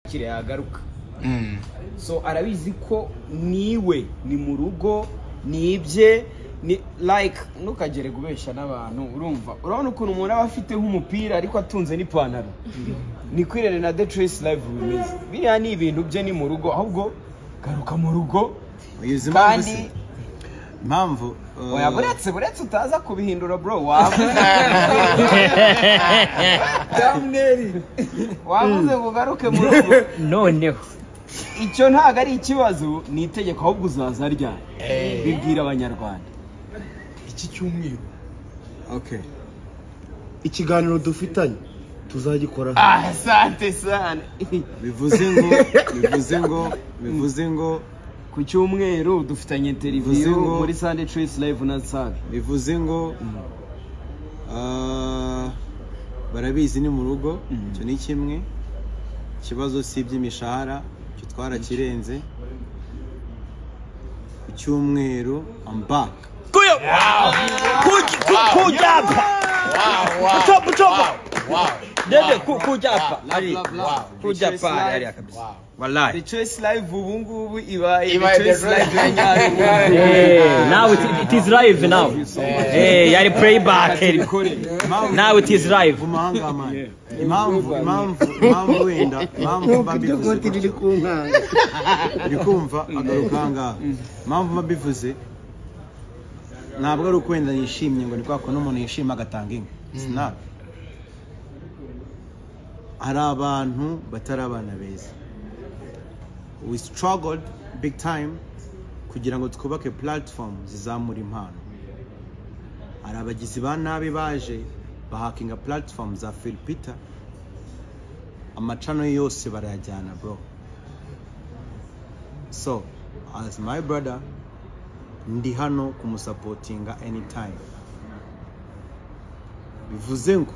kire yagaruka so arabizi ko niwe ni mu rugo ni ibye ni like ntukagere kubeshya n'abantu urumva urabona ukuntu umuntu aba afite nk'umupira ariko atunze n'ipantaro ni kwirere na de trace live bimeze biriya ni ibintu bye ni mu rugo ahubwo garuka mu rugo uyizi impamvu kandi se impamvu uh, oya buretse buretse utaza kubihindura bro waba wavuze ngo ugaruke mu rugo noneho icyo ntabwo ari ikibazo ni itegeko ahubwo uzaza ryari bibwira abanyarwanda iki cyumweru okay ikiganiro dufitanye tuzagikora ah sante sane bivuze ngo bivuze ngo bivuze ngo ku cyumweru dufitanye Bivuze interiviyu ngo- muri sande trace live na saga bivuze ngo ah, barabizi ni mu rugo icyo ni kimwe ikibazo si iby'imishahara icyo twarakirenze ku cyumweru I'm back kujyapfa ucopa ucopa dede kujyapfa Kujya pa hariya kabisa the trace live ubu ngubu ibaye the Ibaye The trace live ya Trace- nyayo now it, it is live now Eh, yari playback now it is live umuhangamani impamvu impamvu impamvu wenda impamvu mba mbivuze gutya. uri kumva agaruka ahangaha impamvu mba mbivuze ntabwo ari uko wenda yishimye ngo ni kwa kuntu umuntu yishima agatanga inka Sinaba. hari abantu batari abana beza we struggled big time kugira ngo twubake platform zizamura impano hari abagizi ba nabi baje bahakinga platform za filipita amacano ye yose barayajyana bro so as my brother ndi hano kumusapotinga anytime bivuze ngo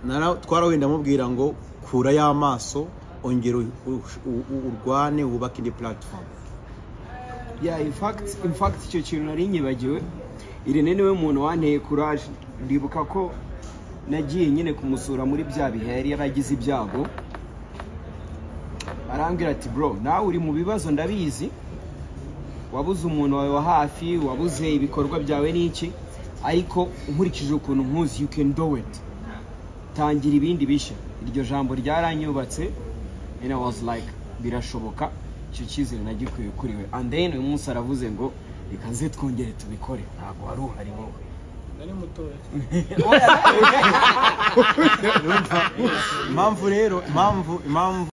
nara- twarawenda mubwira ngo kura y'amaso ongera u- u- u- urwane wubake indi platform yeah in fact in fact icyo kintu nari nyibagiwe irene niwe muntu wanteye courage ndibuka ko nagiye nyine kumusura muri bya bihe yari yaragize ibyago arambwira ati bro nawe uri mu bibazo ndabizi wabuze umuntu wawe wa hafi wabuze ibikorwa byawe n'iki ariko nkurikije ukuntu nkuzi you can do it tangira ibindi bishya iryo jambo ryaranyubatse and I was like birashoboka icyo cyizere nagikuye kuri we and then uyu munsi aravuze ngo reka nze twongere tubikore ntabwo wari uhari wowe impamvu rero impamvu impamvu